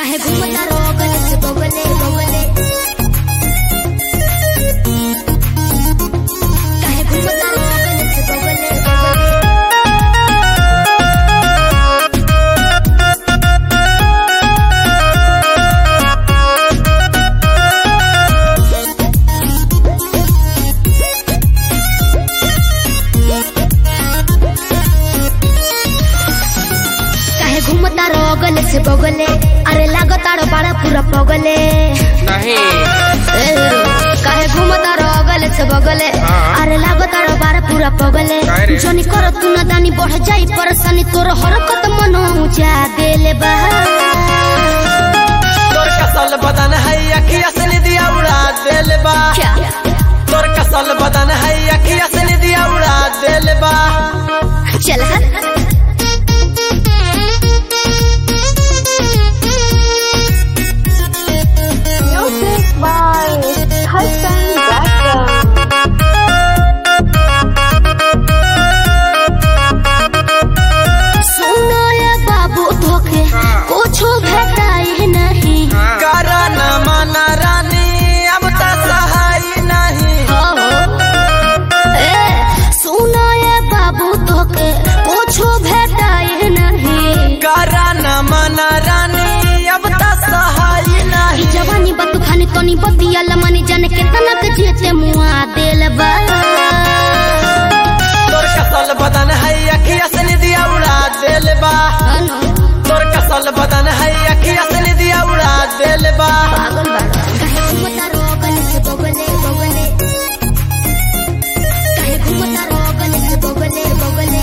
काहे घूमता रोगल से बगले बगले काहे घूमता रोगल से बगले बगले काहे घूमता रोगल से बगले अरे लागताड़ो बड़ा पूरा पगले नहीं ए, काहे घूमता रोगल से बगले हाँ। अरे लागताड़ो बड़ा पूरा पगले काहे रे? जनी कर तू ना दानी बढ़ जाई परेशानी तोर हरकत मनो ऊंचा देले बा तोर कसल बदन है अखिया से निदिया उड़ा देल बा क्या तोर कसल बदन है अखिया से निदिया उड़ा देल बा चल हट Music by Hassan Braxton. सुनो ये बाबू धोखे कुछो भेटाई नहीं करा न माना रानी अब तो सहाय नहीं हो ए सुनो ये बाबू धोखे कुछो भेटाई नहीं करा न माना रानी अब तो सहाय ई नहीं जवानी बतू खानी तनी बतिया लमनी जाने केतना के जेते मुआ देल बा तोर कसल बदन है अखिया से निदिया उड़ा देल बा अनु, तोर कसल बदन है अखिया से निदिया उड़ा देल बा पागल बाड़ा काहे घूमता रोगल से बगले बगले काहे घूमता रोगल से बगले बगले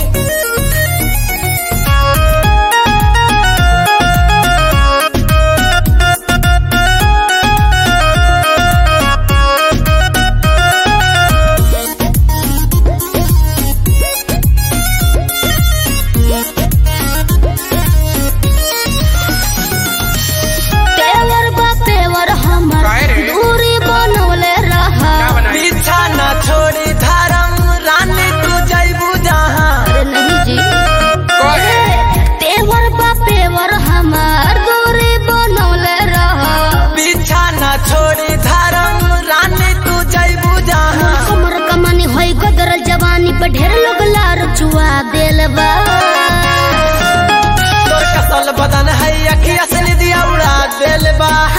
पेवर बा पेवर हमर काहे रे? दूरी बनवले रहा क्या बनाई पीछा न छोड़ी धर्म रानी तू जैबू जहाँ अरे नहीं जी कहे पेवर बा पेवर हमर दूरी बनवले रहा पीछा न छोड़ी धर्म रानी तू जैबू जहाँ कमर कमानी होई गदरल जवानी पे ढेर लोग लार चुआ देल बा तोर कसल बदन है अखिया से निदिया उड़ा देल बा